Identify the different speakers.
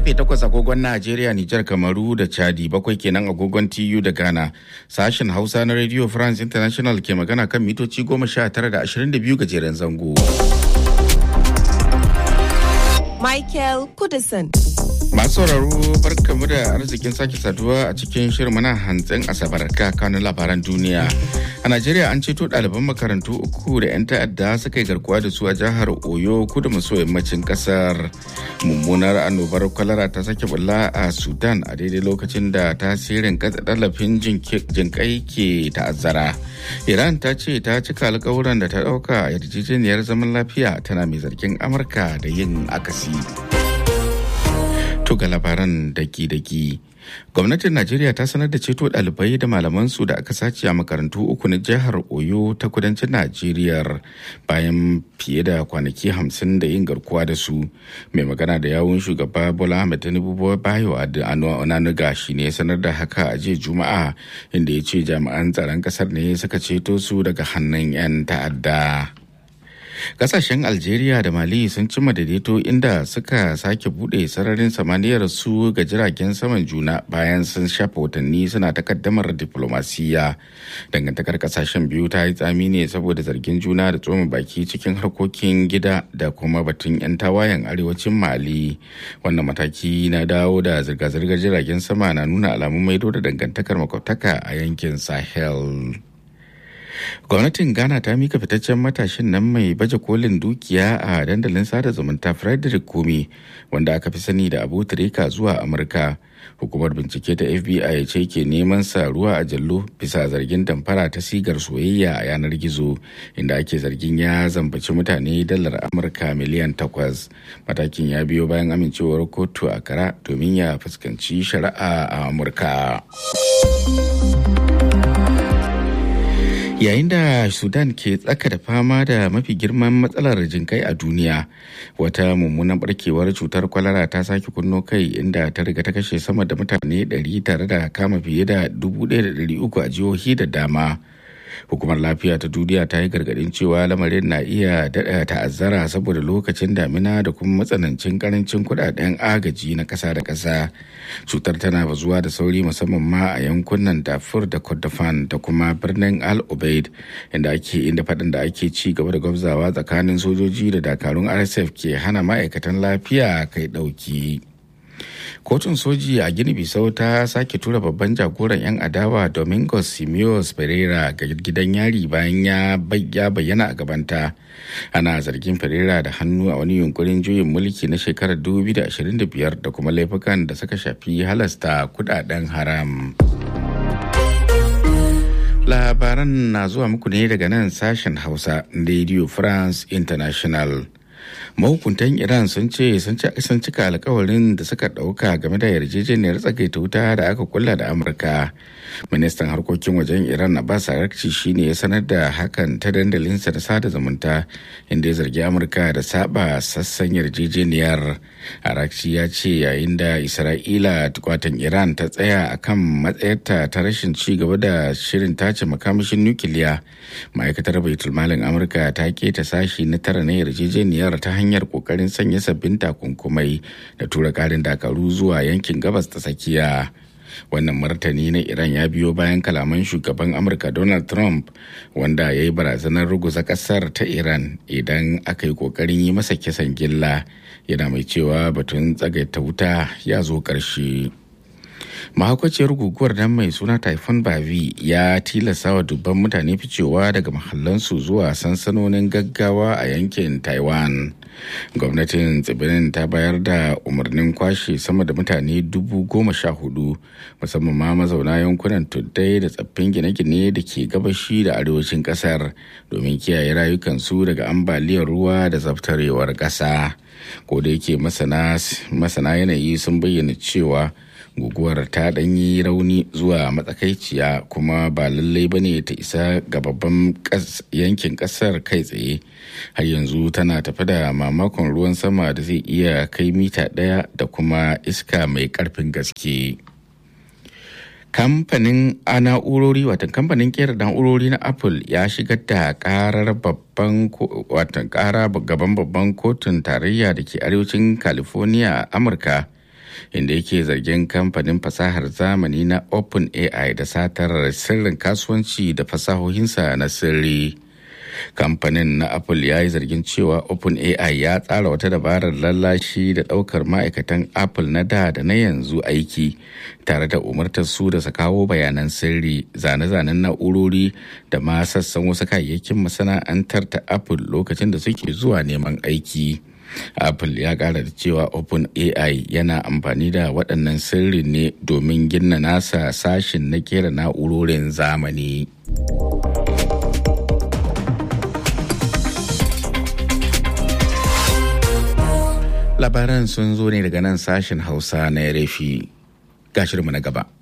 Speaker 1: karfe 8 agogon Najeriya, Nijar, Kamaru da Chadi bakwai kenan agogon TU da Ghana. Sashen Hausa na Radio France International ke magana kan mitoci 19 da 22 gajeren zango.
Speaker 2: Michael Kudison.
Speaker 1: Masu sauraro barkamu da arzikin sake saduwa a cikin shirin mana hantsin asabar kanun labaran duniya. A Najeriya an ceto ɗaliban makarantu uku da 'yan ta'adda suka yi garkuwa da su a jihar Oyo kudu maso yammacin ƙasar. Mummunar annobar kwalara ta sake bulla a Sudan a daidai lokacin da tasirin katsa tallafin jinkai ke ta'azzara. Iran ta ce ta cika alkawuran da ta ɗauka yarjejeniyar zaman lafiya tana mai zargin Amurka da yin akasi. To ga labaran daki-daki. Gwamnatin Najeriya ta sanar da ceto ɗalibai da malamansu da aka sace a makarantu uku na jihar Oyo ta kudancin Najeriya bayan fiye da kwanaki hamsin da yin garkuwa da su. Mai magana da yawun shugaba Bola Ahmed Tinubu Bayo Onanuga shi ne sanar da haka a jiya Juma'a inda ya ce jami'an tsaron ƙasar ne suka ceto su daga hannun 'yan ta'adda. kasashen algeria da mali sun cimma daidaito inda suka sake bude sararin samaniyar su ga jiragen saman juna bayan sun shafa watanni suna takaddamar diplomasiya dangantakar kasashen biyu ta yi tsami ne saboda zargin juna da tsoma baki cikin harkokin gida da kuma batun 'yan tawayen arewacin mali wannan mataki na dawo da zirga-zirgar jiragen sama na nuna alamun maido da dangantakar makwabtaka a yankin sahel gwamnatin ghana ta mika fitaccen matashin nan mai baje kolin dukiya a dandalin sada zumunta frederick kumi wanda aka fi sani da abu tureka zuwa amurka hukumar bincike ta fbi ce ke neman sa ruwa a jallo bisa zargin damfara ta sigar soyayya a yanar gizo inda ake zargin ya zambaci mutane dalar amurka miliyan takwas matakin ya biyo bayan amincewar kotu a kara domin ya fuskanci shari'a a amurka yayin da sudan ke tsaka da fama da mafi girman matsalar jinkai a duniya wata mummunan barkewar cutar kwalara ta sake kunno kai inda ta riga ta kashe sama da mutane 100 tare da kama fiye da 1,300 a jihohi da dama hukumar lafiya ta duniya ta yi gargadin cewa lamarin na iya daɗa ta'azzara saboda lokacin damina da kuma matsanancin karancin kudaden agaji na ƙasa da ƙasa cutar tana bazuwa da sauri musamman ma a yankunan dafur da kordofan da kuma birnin al obeid inda ake inda faɗin da ake ci gaba da gwabzawa tsakanin sojoji da dakarun rsf ke hana ma'aikatan lafiya kai ɗauki. kotun soji a gini bisau ta sake tura babban jagoran 'yan adawa domingos simios pereira ga gidan yari bayan ya bayyana a gabanta ana zargin pereira da hannu a wani yunkurin juyin mulki na shekarar 2025 da kuma laifukan da suka shafi halasta kudaden haram labaran na zuwa muku ne daga nan sashen hausa radio france international mahukuntan iran sun ce sun cika alkawarin da suka dauka game da yarjejeniyar tsagaita wuta da aka kulla da amurka ministan harkokin wajen iran abbas arakci shine ya sanar da hakan ta dandalinsa da sada zumunta inda ya zargi amurka da saba sassan yarjejeniyar arakci ya ce yayin da isra'ila kwatan iran ta tsaya akan matsayarta ta rashin ci gaba da shirin tace makamashin nukiliya ma'aikatar baitulmalin amurka ta keta sashi na tara na yarjejeniyar ta hanyar kokarin sanya sabbin takunkumai da tura karin dakaru zuwa yankin gabas ta tsakiya wannan martani na iran ya biyo bayan kalaman shugaban amurka donald trump wanda ya yi barazanar ruguza kasar ta iran idan aka yi kokarin yi masa kisan gilla yana mai cewa batun tsagaita wuta ya zo ƙarshe. mahaukaciyar guguwar nan mai suna typhoon bavi ya tilasta wa dubban mutane ficewa daga mahallansu zuwa sansanonin gaggawa a yankin taiwan gwamnatin tsibirin ta bayar da umarnin kwashe sama da mutane dubu goma sha hudu musamman ma mazauna yankunan tuddai da tsaffin gine-gine da ke gabashi da arewacin kasar domin kiyaye rayukansu daga ambaliyar ruwa da zaftarewar ƙasa ko da yake masana yanayi sun bayyana cewa guguwar ta ɗanyi rauni zuwa matsakaiciya kuma ba lallai bane ta isa ga babban yankin ƙasar kai tsaye har yanzu tana tafi da mamakon ruwan sama da zai iya kai mita ɗaya da kuma iska mai ƙarfin gaske kamfanin a na'urori watan kamfanin kera na'urori na apple ya shigar da karar babban watan kara gaban babban kotun tarayya da ke arewacin california a amurka inda yake zargin kamfanin fasahar zamani na OpenAI da satar sirrin kasuwanci da fasahohinsa na sirri. kamfanin na apple ya yi zargin cewa openai ya tsara wata dabarar lallashi da daukar ma'aikatan apple na da da na yanzu aiki tare da umartar su da su kawo bayanan sirri zane-zanen na'urori da ma sassan wasu kayayyakin masana'antar ta apple lokacin da suke zuwa neman aiki apple ya kara da cewa openai yana amfani da waɗannan sirri ne domin gina nasa sashin na kera na'urorin zamani. labaran sun zo ne daga nan sashen hausa na rafi gashirmu na gaba